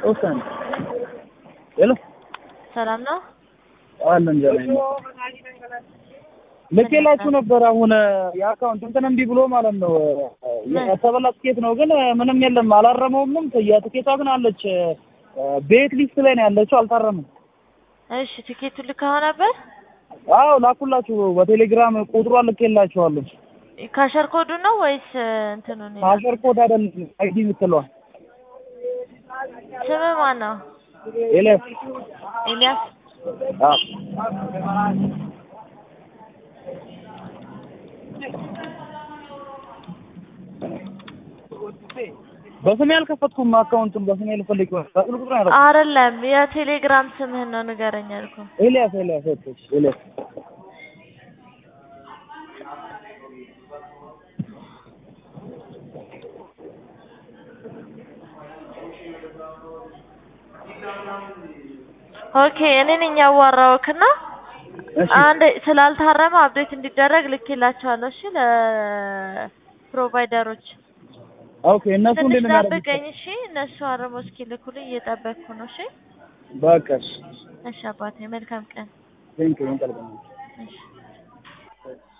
ወሰን ሄሎ ሰላም ነው? አለን ጀላይ ልኬላችሁ ነበር። አሁን የአካውንት እንትን እምቢ ብሎ ማለት ነው የተበላ ትኬት ነው፣ ግን ምንም የለም አላረመውምም። የትኬቷ ግን አለች ቤት ሊስት ላይ ነው ያለችው፣ አልታረምም። እሺ ትኬቱን ልካኸው ነበር? አዎ ላኩላችሁ፣ በቴሌግራም ቁጥሯን ልኬላችኋለሁ። ካሸር ኮዱ ነው ወይስ እንትኑን? ካሸር ኮድ አይደለም አይዲ የምትለዋል። ስም ማን ነው? ኤልያስ ኤልያስ አዎ በስሜ አልከፈትኩም አካውንቱን በስሜ ልፈልግ ይሆናል። በስልክ ቁጥር ነው አይደለም፣ የቴሌግራም ስምህን ነው ንገረኝ አልኩህ። ኤልያስ ኤልያስ ወጥቶ ኤልያስ ኦኬ እኔ ነኝ ያዋራሁህና እሺ አንድ ስላልታረመ አፕዴት እንዲደረግ ልኬላቸዋለሁ። እሺ ለፕሮቫይደሮች ኦኬ እነሱ ትንሽ እንዴት ነው የሚያደርጉት? ጠብቀኝ። እሺ እነሱ አርሞ እስኪልኩልኝ እየጠበቅኩ ነው። እሺ በቃ እሺ እሺ አባቴ መልካም ቀን። ቴንክ ዩ እንቀልቀል እሺ